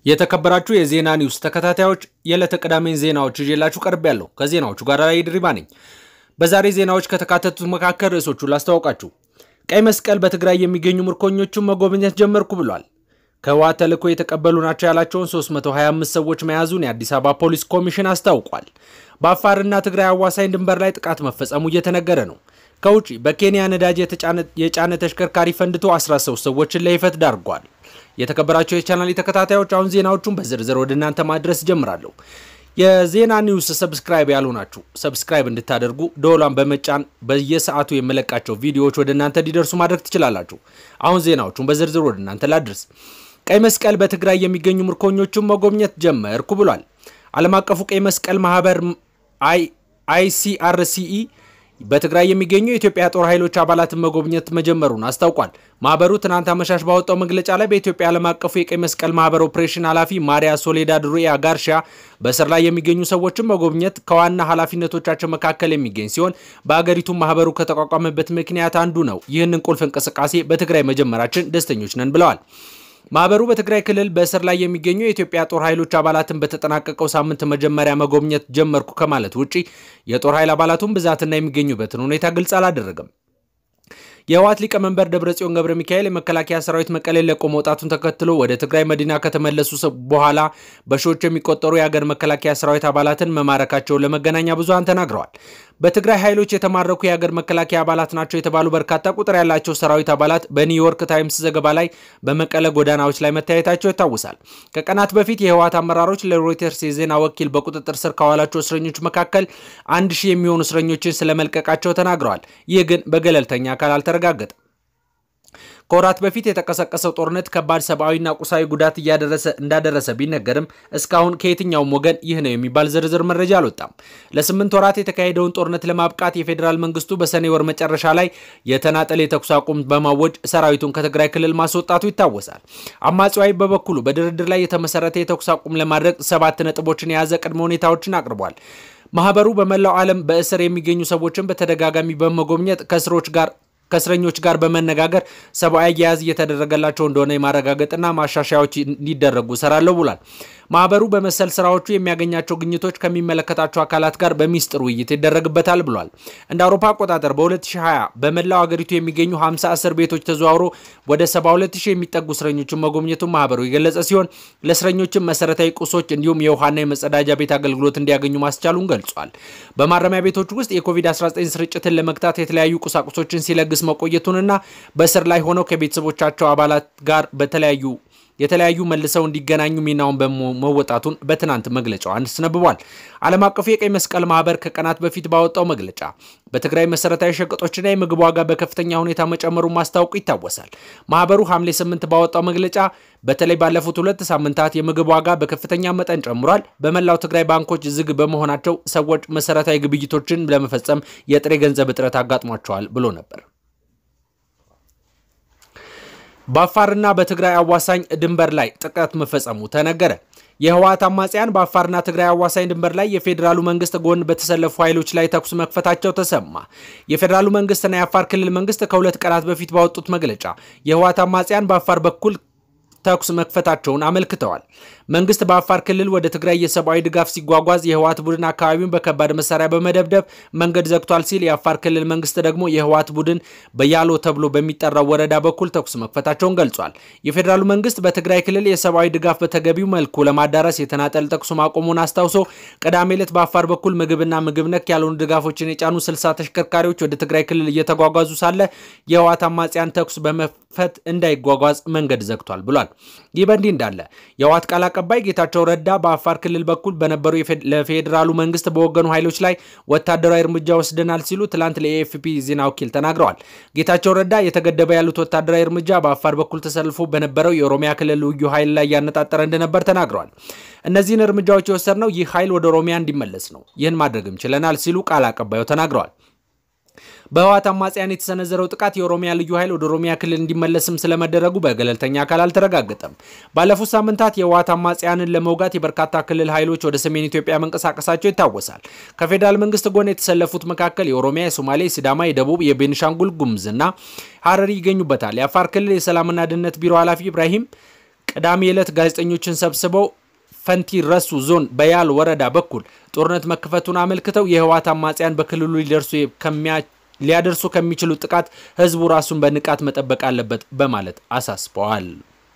የተከበራችሁ የዜና ኒውስ ተከታታዮች የዕለተ ቅዳሜን ዜናዎች ይዤላችሁ ቀርብ ያለው ከዜናዎቹ ጋር ላይ ድሪባ ነኝ። በዛሬ ዜናዎች ከተካተቱት መካከል ርዕሶቹን ላስተዋውቃችሁ። ቀይ መስቀል በትግራይ የሚገኙ ምርኮኞቹን መጎብኘት ጀመርኩ ብሏል። ከህወሓት ተልዕኮ የተቀበሉ ናቸው ያላቸውን 325 ሰዎች መያዙን የአዲስ አበባ ፖሊስ ኮሚሽን አስታውቋል። በአፋርና ትግራይ አዋሳኝ ድንበር ላይ ጥቃት መፈጸሙ እየተነገረ ነው። ከውጪ በኬንያ ነዳጅ የጫነ ተሽከርካሪ ፈንድቶ 13 ሰዎችን ለህይወት ዳርጓል። የተከበራቸው የቻናል ተከታታዮች አሁን ዜናዎቹን በዝርዝር ወደ እናንተ ማድረስ ጀምራለሁ። የዜና ኒውስ ሰብስክራይብ ያልሆናችሁ ሰብስክራይብ እንድታደርጉ ደወሏን በመጫን በየሰዓቱ የመለቃቸው ቪዲዮዎች ወደ እናንተ እንዲደርሱ ማድረግ ትችላላችሁ። አሁን ዜናዎቹን በዝርዝር ወደ እናንተ ላድርስ። ቀይ መስቀል በትግራይ የሚገኙ ምርኮኞቹን መጎብኘት ጀመርኩ ብሏል። ዓለም አቀፉ ቀይ መስቀል ማህበር አይሲአርሲኢ በትግራይ የሚገኙ የኢትዮጵያ ጦር ኃይሎች አባላትን መጎብኘት መጀመሩን አስታውቋል። ማህበሩ ትናንት አመሻሽ ባወጣው መግለጫ ላይ በኢትዮጵያ ዓለም አቀፉ የቀይ መስቀል ማህበር ኦፕሬሽን ኃላፊ ማሪያ ሶሌዳድ ሩያ ጋርሻ በእስር ላይ የሚገኙ ሰዎችን መጎብኘት ከዋና ኃላፊነቶቻቸው መካከል የሚገኝ ሲሆን በአገሪቱ ማህበሩ ከተቋቋመበት ምክንያት አንዱ ነው። ይህንን ቁልፍ እንቅስቃሴ በትግራይ መጀመራችን ደስተኞች ነን ብለዋል። ማህበሩ በትግራይ ክልል በእስር ላይ የሚገኙ የኢትዮጵያ ጦር ኃይሎች አባላትን በተጠናቀቀው ሳምንት መጀመሪያ መጎብኘት ጀመርኩ ከማለት ውጪ የጦር ኃይል አባላቱን ብዛትና የሚገኙበትን ሁኔታ ግልጽ አላደረገም። የህወሓት ሊቀመንበር ደብረጽዮን ገብረ ሚካኤል የመከላከያ ሰራዊት መቀሌን ለቆ መውጣቱን ተከትሎ ወደ ትግራይ መዲና ከተመለሱ በኋላ በሺዎች የሚቆጠሩ የአገር መከላከያ ሰራዊት አባላትን መማረካቸውን ለመገናኛ ብዙሃን ተናግረዋል። በትግራይ ኃይሎች የተማረኩ የአገር መከላከያ አባላት ናቸው የተባሉ በርካታ ቁጥር ያላቸው ሰራዊት አባላት በኒውዮርክ ታይምስ ዘገባ ላይ በመቀለ ጎዳናዎች ላይ መታየታቸው ይታወሳል። ከቀናት በፊት የህወሓት አመራሮች ለሮይተርስ የዜና ወኪል በቁጥጥር ስር ካዋላቸው እስረኞች መካከል አንድ ሺህ የሚሆኑ እስረኞችን ስለመልቀቃቸው ተናግረዋል። ይህ ግን በገለልተኛ አካል አልተረጋገጠም። ከወራት በፊት የተቀሰቀሰው ጦርነት ከባድ ሰብአዊና ቁሳዊ ጉዳት እያደረሰ እንዳደረሰ ቢነገርም እስካሁን ከየትኛውም ወገን ይህ ነው የሚባል ዝርዝር መረጃ አልወጣም። ለስምንት ወራት የተካሄደውን ጦርነት ለማብቃት የፌዴራል መንግስቱ በሰኔ ወር መጨረሻ ላይ የተናጠል የተኩስ አቁም በማወጅ ሰራዊቱን ከትግራይ ክልል ማስወጣቱ ይታወሳል። አማጺው ኃይል በበኩሉ በድርድር ላይ የተመሰረተ የተኩስ አቁም ለማድረግ ሰባት ነጥቦችን የያዘ ቅድመ ሁኔታዎችን አቅርቧል። ማህበሩ በመላው ዓለም በእስር የሚገኙ ሰዎችን በተደጋጋሚ በመጎብኘት ከእስሮች ጋር ከእስረኞች ጋር በመነጋገር ሰብአዊ አያያዝ እየተደረገላቸው እንደሆነ የማረጋገጥና ማሻሻያዎች እንዲደረጉ እሰራለሁ ብሏል። ማህበሩ በመሰል ስራዎቹ የሚያገኛቸው ግኝቶች ከሚመለከታቸው አካላት ጋር በሚስጥር ውይይት ይደረግበታል ብሏል። እንደ አውሮፓ አቆጣጠር በ2020 በመላው አገሪቱ የሚገኙ 50 እስር ቤቶች ተዘዋውሮ ወደ 72000 የሚጠጉ እስረኞችን መጎብኘቱን ማህበሩ የገለጸ ሲሆን ለእስረኞችም መሰረታዊ ቁሶች እንዲሁም የውሃና የመጸዳጃ ቤት አገልግሎት እንዲያገኙ ማስቻሉን ገልጿል። በማረሚያ ቤቶች ውስጥ የኮቪድ-19 ስርጭትን ለመግታት የተለያዩ ቁሳቁሶችን ሲለግስ መቆየቱንና በእስር ላይ ሆነው ከቤተሰቦቻቸው አባላት ጋር በተለያዩ የተለያዩ መልሰው እንዲገናኙ ሚናውን በመወጣቱን በትናንት መግለጫው አስነብቧል። ዓለም አቀፉ የቀይ መስቀል ማህበር ከቀናት በፊት ባወጣው መግለጫ በትግራይ መሰረታዊ ሸቀጦችና የምግብ ዋጋ በከፍተኛ ሁኔታ መጨመሩን ማስታወቁ ይታወሳል። ማህበሩ ሐምሌ 8 ባወጣው መግለጫ በተለይ ባለፉት ሁለት ሳምንታት የምግብ ዋጋ በከፍተኛ መጠን ጨምሯል። በመላው ትግራይ ባንኮች ዝግ በመሆናቸው ሰዎች መሰረታዊ ግብይቶችን ለመፈጸም የጥሬ ገንዘብ እጥረት አጋጥሟቸዋል ብሎ ነበር። በአፋርና በትግራይ አዋሳኝ ድንበር ላይ ጥቃት መፈጸሙ ተነገረ። የህወሓት አማጽያን በአፋርና ትግራይ አዋሳኝ ድንበር ላይ የፌዴራሉ መንግስት ጎን በተሰለፉ ኃይሎች ላይ ተኩስ መክፈታቸው ተሰማ። የፌዴራሉ መንግስትና የአፋር ክልል መንግስት ከሁለት ቀናት በፊት ባወጡት መግለጫ የህወሓት አማጽያን በአፋር በኩል ተኩስ መክፈታቸውን አመልክተዋል። መንግስት በአፋር ክልል ወደ ትግራይ የሰብአዊ ድጋፍ ሲጓጓዝ የህወሓት ቡድን አካባቢውን በከባድ መሳሪያ በመደብደብ መንገድ ዘግቷል ሲል የአፋር ክልል መንግስት ደግሞ የህወሓት ቡድን በያሎ ተብሎ በሚጠራው ወረዳ በኩል ተኩስ መክፈታቸውን ገልጿል። የፌዴራሉ መንግስት በትግራይ ክልል የሰብአዊ ድጋፍ በተገቢው መልኩ ለማዳረስ የተናጠል ተኩስ ማቆሙን አስታውሶ ቅዳሜ ዕለት በአፋር በኩል ምግብና ምግብ ነክ ያልሆኑ ድጋፎችን የጫኑ ስልሳ ተሽከርካሪዎች ወደ ትግራይ ክልል እየተጓጓዙ ሳለ የህወሓት አማጽያን ተኩስ በመክፈት እንዳይጓጓዝ መንገድ ዘግቷል ብሏል። ይህ በእንዲህ እንዳለ የህወሓት ቃል አቀባይ ጌታቸው ረዳ በአፋር ክልል በኩል በነበሩ ለፌዴራሉ መንግስት በወገኑ ኃይሎች ላይ ወታደራዊ እርምጃ ወስደናል ሲሉ ትላንት ለኤኤፍፒ ዜና ወኪል ተናግረዋል። ጌታቸው ረዳ የተገደበ ያሉት ወታደራዊ እርምጃ በአፋር በኩል ተሰልፎ በነበረው የኦሮሚያ ክልል ልዩ ኃይል ላይ ያነጣጠረ እንደነበር ተናግረዋል። እነዚህን እርምጃዎች የወሰድነው ይህ ኃይል ወደ ኦሮሚያ እንዲመለስ ነው። ይህን ማድረግም ችለናል ሲሉ ቃል አቀባዩ ተናግረዋል። በህወሓት አማጽያን የተሰነዘረው ጥቃት የኦሮሚያ ልዩ ኃይል ወደ ኦሮሚያ ክልል እንዲመለስም ስለመደረጉ በገለልተኛ አካል አልተረጋገጠም። ባለፉት ሳምንታት የህወሓት አማጽያንን ለመውጋት የበርካታ ክልል ኃይሎች ወደ ሰሜን ኢትዮጵያ መንቀሳቀሳቸው ይታወሳል። ከፌዴራል መንግስት ጎን የተሰለፉት መካከል የኦሮሚያ፣ የሶማሌ፣ የሲዳማ፣ የደቡብ፣ የቤኒሻንጉል ጉሙዝና ሀረሪ ይገኙበታል። የአፋር ክልል የሰላምና ደህንነት ቢሮ ኃላፊ ኢብራሂም ቅዳሜ ዕለት ጋዜጠኞችን ሰብስበው ፈንቲ ረሱ ዞን በያል ወረዳ በኩል ጦርነት መከፈቱን አመልክተው የህወሓት አማጽያን በክልሉ ሊደርሱ ሊያደርሱ ከሚችሉ ጥቃት ህዝቡ ራሱን በንቃት መጠበቅ አለበት በማለት አሳስበዋል።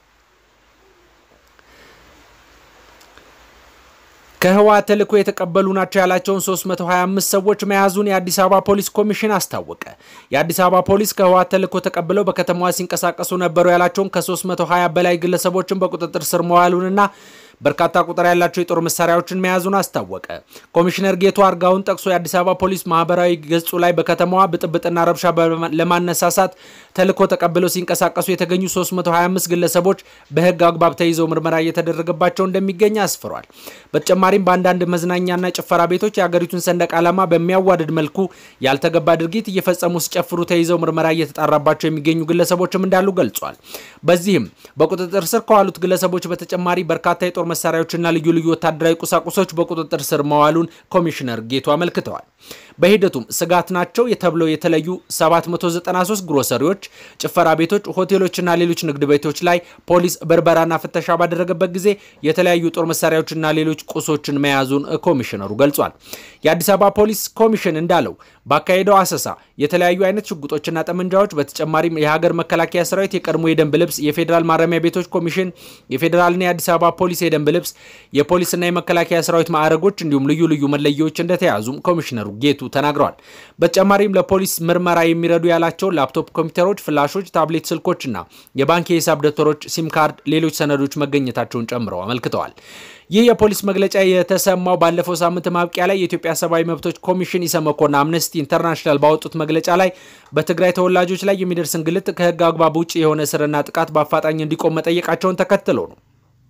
ከህወሓት ተልዕኮ የተቀበሉ ናቸው ያላቸውን 325 ሰዎች መያዙን የአዲስ አበባ ፖሊስ ኮሚሽን አስታወቀ። የአዲስ አበባ ፖሊስ ከህወሓት ተልዕኮ ተቀብለው በከተማዋ ሲንቀሳቀሱ ነበሩ ያላቸውን ከ320 በላይ ግለሰቦችን በቁጥጥር ስር መዋሉንና በርካታ ቁጥር ያላቸው የጦር መሳሪያዎችን መያዙን አስታወቀ። ኮሚሽነር ጌቱ አርጋውን ጠቅሶ የአዲስ አበባ ፖሊስ ማህበራዊ ገጹ ላይ በከተማዋ ብጥብጥና ረብሻ ለማነሳሳት ተልዕኮ ተቀብለው ሲንቀሳቀሱ የተገኙ 325 ግለሰቦች በህግ አግባብ ተይዘው ምርመራ እየተደረገባቸው እንደሚገኝ አስፍሯል። በተጨማሪም በአንዳንድ መዝናኛና ጭፈራ ቤቶች የአገሪቱን ሰንደቅ ዓላማ በሚያዋድድ መልኩ ያልተገባ ድርጊት እየፈጸሙ ሲጨፍሩ ተይዘው ምርመራ እየተጣራባቸው የሚገኙ ግለሰቦችም እንዳሉ ገልጿል። በዚህም በቁጥጥር ስር ከዋሉት ግለሰቦች በተጨማሪ በርካታ የጦር መሳሪያዎችና ልዩ ልዩ ወታደራዊ ቁሳቁሶች በቁጥጥር ስር መዋሉን ኮሚሽነር ጌቱ አመልክተዋል። በሂደቱም ስጋት ናቸው ተብለው የተለዩ 793 ግሮሰሪዎች፣ ጭፈራ ቤቶች፣ ሆቴሎችና ሌሎች ንግድ ቤቶች ላይ ፖሊስ በርበራና ፍተሻ ባደረገበት ጊዜ የተለያዩ ጦር መሳሪያዎችና ሌሎች ቁሶችን መያዙን ኮሚሽነሩ ገልጿል። የአዲስ አበባ ፖሊስ ኮሚሽን እንዳለው ባካሄደው አሰሳ የተለያዩ አይነት ሽጉጦችና ጠመንጃዎች በተጨማሪም የሀገር መከላከያ ሰራዊት የቀድሞ የደንብ ልብስ፣ የፌዴራል ማረሚያ ቤቶች ኮሚሽን፣ የፌዴራልና የአዲስ አበባ ፖሊስ የደንብ ልብስ፣ የፖሊስና የመከላከያ ሰራዊት ማዕረጎች እንዲሁም ልዩ ልዩ መለያዎች እንደተያዙም ኮሚሽነሩ ጌቱ ተናግረዋል። በተጨማሪም ለፖሊስ ምርመራ የሚረዱ ያላቸውን ላፕቶፕ ኮምፒውተሮች፣ ፍላሾች፣ ታብሌት ስልኮችና የባንክ የሂሳብ ደብተሮች፣ ሲም ካርድ፣ ሌሎች ሰነዶች መገኘታቸውን ጨምረው አመልክተዋል። ይህ የፖሊስ መግለጫ የተሰማው ባለፈው ሳምንት ማብቂያ ላይ የኢትዮጵያ ሰብአዊ መብቶች ኮሚሽን ኢሰመኮና አምነስቲ ኢንተርናሽናል ባወጡት መግለጫ ላይ በትግራይ ተወላጆች ላይ የሚደርስ እንግልት ከህግ አግባብ ውጭ የሆነ እስርና ጥቃት በአፋጣኝ እንዲቆም መጠየቃቸውን ተከትሎ ነው።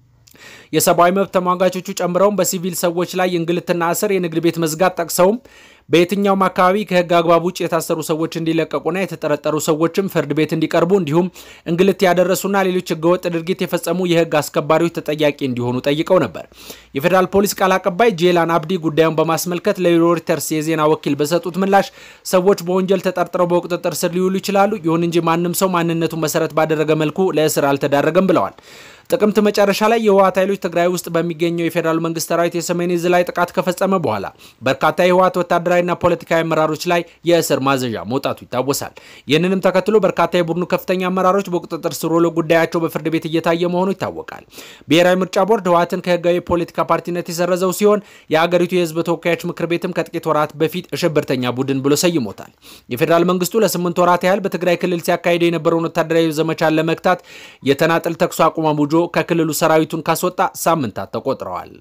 የሰብአዊ መብት ተሟጋቾቹ ጨምረውም በሲቪል ሰዎች ላይ እንግልትና እስር፣ የንግድ ቤት መዝጋት ጠቅሰውም በየትኛውም አካባቢ ከህግ አግባብ ውጭ የታሰሩ ሰዎች እንዲለቀቁና የተጠረጠሩ ሰዎችም ፍርድ ቤት እንዲቀርቡ እንዲሁም እንግልት ያደረሱና ሌሎች ህገወጥ ድርጊት የፈጸሙ የህግ አስከባሪዎች ተጠያቂ እንዲሆኑ ጠይቀው ነበር። የፌዴራል ፖሊስ ቃል አቀባይ ጄላን አብዲ ጉዳዩን በማስመልከት ለሮይተርስ የዜና ወኪል በሰጡት ምላሽ ሰዎች በወንጀል ተጠርጥረው በቁጥጥር ስር ሊውሉ ይችላሉ፣ ይሁን እንጂ ማንም ሰው ማንነቱን መሰረት ባደረገ መልኩ ለእስር አልተዳረገም ብለዋል። ጥቅምት መጨረሻ ላይ የህወሓት ኃይሎች ትግራይ ውስጥ በሚገኘው የፌዴራል መንግስት ሰራዊት የሰሜን ዕዝ ላይ ጥቃት ከፈጸመ በኋላ በርካታ የህወሓት ወታደራዊና ፖለቲካዊ አመራሮች ላይ የእስር ማዘዣ መውጣቱ ይታወሳል። ይህንንም ተከትሎ በርካታ የቡድኑ ከፍተኛ አመራሮች በቁጥጥር ስር ውለው ጉዳያቸው በፍርድ ቤት እየታየ መሆኑ ይታወቃል። ብሔራዊ ምርጫ ቦርድ ህወሓትን ከህጋዊ የፖለቲካ ፓርቲነት የሰረዘው ሲሆን የአገሪቱ የህዝብ ተወካዮች ምክር ቤትም ከጥቂት ወራት በፊት ሽብርተኛ ቡድን ብሎ ሰይሞታል። የፌዴራል መንግስቱ ለስምንት ወራት ያህል በትግራይ ክልል ሲያካሂደው የነበረውን ወታደራዊ ዘመቻን ለመግታት የተናጠል ተኩስ አቁም አውጆ ከክልሉ ሰራዊቱን ካስወጣ ሳምንታት ተቆጥረዋል።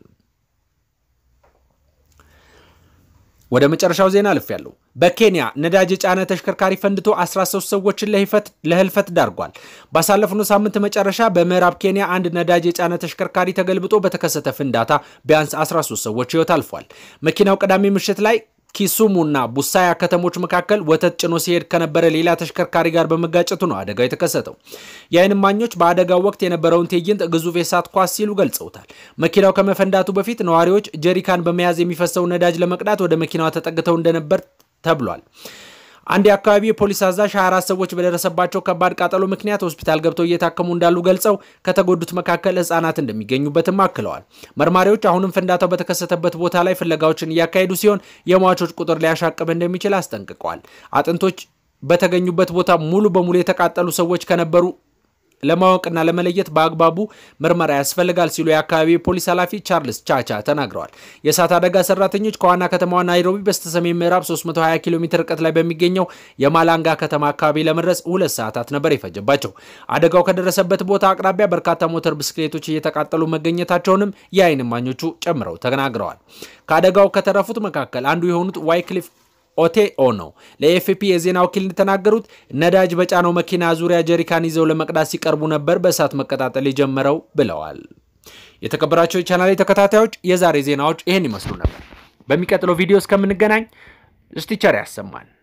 ወደ መጨረሻው ዜና አልፍ ያለው በኬንያ ነዳጅ የጫነ ተሽከርካሪ ፈንድቶ 13 ሰዎችን ለህልፈት ዳርጓል። ባሳለፍነው ሳምንት መጨረሻ በምዕራብ ኬንያ አንድ ነዳጅ የጫነ ተሽከርካሪ ተገልብጦ በተከሰተ ፍንዳታ ቢያንስ 13 ሰዎች ህይወት አልፏል። መኪናው ቅዳሜ ምሽት ላይ ኪሱሙና ቡሳያ ከተሞች መካከል ወተት ጭኖ ሲሄድ ከነበረ ሌላ ተሽከርካሪ ጋር በመጋጨቱ ነው አደጋው የተከሰተው። የዓይን እማኞች በአደጋው ወቅት የነበረውን ትዕይንት ግዙፍ የእሳት ኳስ ሲሉ ገልጸውታል። መኪናው ከመፈንዳቱ በፊት ነዋሪዎች ጀሪካን በመያዝ የሚፈሰውን ነዳጅ ለመቅዳት ወደ መኪናዋ ተጠግተው እንደነበር ተብሏል። አንድ የአካባቢ የፖሊስ አዛዥ 24 ሰዎች በደረሰባቸው ከባድ ቃጠሎ ምክንያት ሆስፒታል ገብተው እየታከሙ እንዳሉ ገልጸው ከተጎዱት መካከል ህጻናት እንደሚገኙበትም አክለዋል። መርማሪዎች አሁንም ፍንዳታው በተከሰተበት ቦታ ላይ ፍለጋዎችን እያካሄዱ ሲሆን የሟቾች ቁጥር ሊያሻቅብ እንደሚችል አስጠንቅቀዋል። አጥንቶች በተገኙበት ቦታ ሙሉ በሙሉ የተቃጠሉ ሰዎች ከነበሩ ለማወቅና ለመለየት በአግባቡ ምርመራ ያስፈልጋል ሲሉ የአካባቢ የፖሊስ ኃላፊ ቻርልስ ቻቻ ተናግረዋል። የእሳት አደጋ ሰራተኞች ከዋና ከተማዋ ናይሮቢ በስተሰሜን ምዕራብ 320 ኪሎ ሜትር ርቀት ላይ በሚገኘው የማላንጋ ከተማ አካባቢ ለመድረስ ሁለት ሰዓታት ነበር የፈጀባቸው። አደጋው ከደረሰበት ቦታ አቅራቢያ በርካታ ሞተር ብስክሌቶች እየተቃጠሉ መገኘታቸውንም የዓይን እማኞቹ ጨምረው ተናግረዋል። ከአደጋው ከተረፉት መካከል አንዱ የሆኑት ዋይክሊፍ ኦቴኦ ነው። ለኤፍፒ የዜና ወኪል እንደተናገሩት ነዳጅ በጫነው መኪና ዙሪያ ጀሪካን ይዘው ለመቅዳት ሲቀርቡ ነበር በእሳት መቀጣጠል የጀመረው ብለዋል። የተከበራቸው የቻናሌ ተከታታዮች የዛሬ ዜናዎች ይህን ይመስሉ ነበር። በሚቀጥለው ቪዲዮ እስከምንገናኝ እስቲ ቸር ያሰማን።